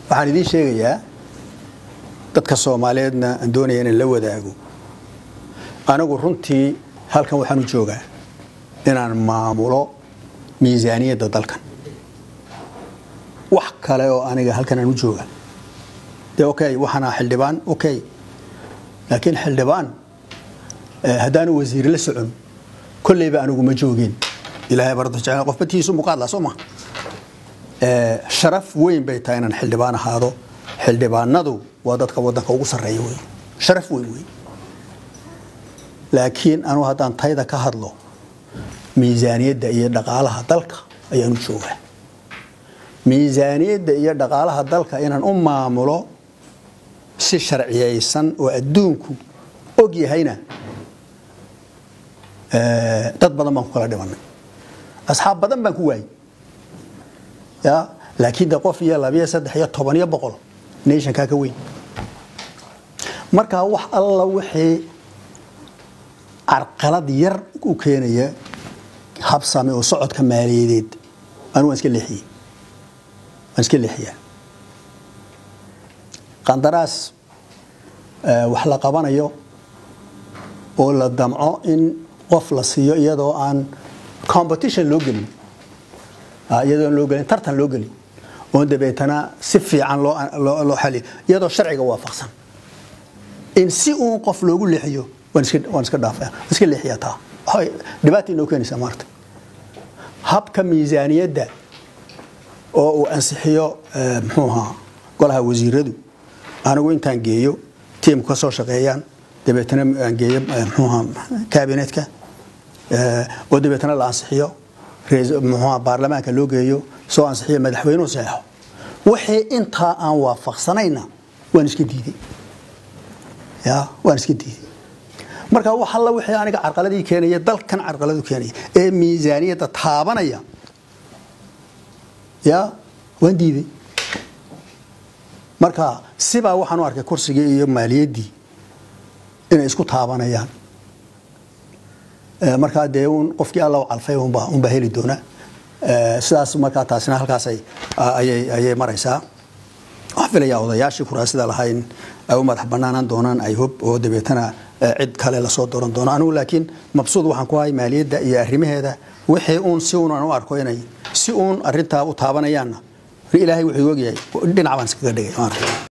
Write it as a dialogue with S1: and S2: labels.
S1: waxaan idiin sheegayaa dadka soomaaliyeedna aan doonaya inaan la wadaago anigu runtii halkan waxaan u joogaa inaan maamulo miisaaniyadda dalkan wax kale oo aniga halkan aan u jooga dee okay waxaana xildhibaan okay laakiin xildhibaan haddaanu wasiir la socon kolleyba anigu ma joogeen ilaahay bardo jecel qof batiisu muqaadla soo ma sharaf weyn bay tahay inaan xildhibaan ahaado xildhibaanadu waa dadka wadanka ugu sarreeya wey sharaf weyn wey laakiin anugu haddaan tayda ka hadlo miisaaniyadda iyo dhaqaalaha dalka ayaan u joogaa miisaaniyadda iyo dhaqaalaha dalka inaan u maamulo si sharciyaysan oo adduunku og yahayna dad badan baan ku kala dhimanay asxaab badan baan ku waayey ya laakiin de qof iyo labiyo saddex iyo toban iyo boqol nationkaa ka weyn markaa wax alla wixii carqalad yar u keenaya habsame oo socodka maaliyadeed anu waan iska leexiyey waan iska leexiyaa qandaraas wax la qabanayo oo la damco in qof la siiyo iyadoo aan competition loo gelin iyadoo aan loo gelin tartan loo gelin oon dabeetana si fiican loo xaliyo iyadoo sharciga waafaqsan in si uun qof loogu leexiyo waan iska dhaafaya waan iska leexiyaa taa waxay dhibaata inoo keenaysaa maarta habka miisaaniyadda oo uu ansixiyo muxuu ahaa golaha wasiiradu anigu intaan geeyo tiimku ka soo shaqeeyaan dabeetana aan geeyo muxuu ahaa kaabinetka oo dabeetana la ansixiyo muxuu ahaa baarlamaanka loo geeyo soo ansixiyo madaxweynuhu saxeexo wixii intaa aan waafaqsanayna waan iska diiday ya waan iska diiday marka wax alla wixii aniga carqaladii keenaya dalkan carqaladu keenaya ee miisaaniyadda taabanaya ya waan diiday marka sibaa waxaan u arkay kursigii iyo maaliyaddii inay isku taabanayaan markaa dee un qofkii alla u calfay unbaa heli doona sidaas markaa taasina halkaas ayay maraysaa waxaan filayaa odayaashii kuraasida lahayn ay u madax banaanaan doonaan ay hub oo dabeetana cid kale lasoo dooran doono anigu laakiin mabsuud waxaan ku ahay maaliyadda iyo arrimaheeda wixii uun si uun aan u arko inay si uun arintaa u taabanayaanna ilaahay wuxuu ogyahay dhinac baan iskaga dhigay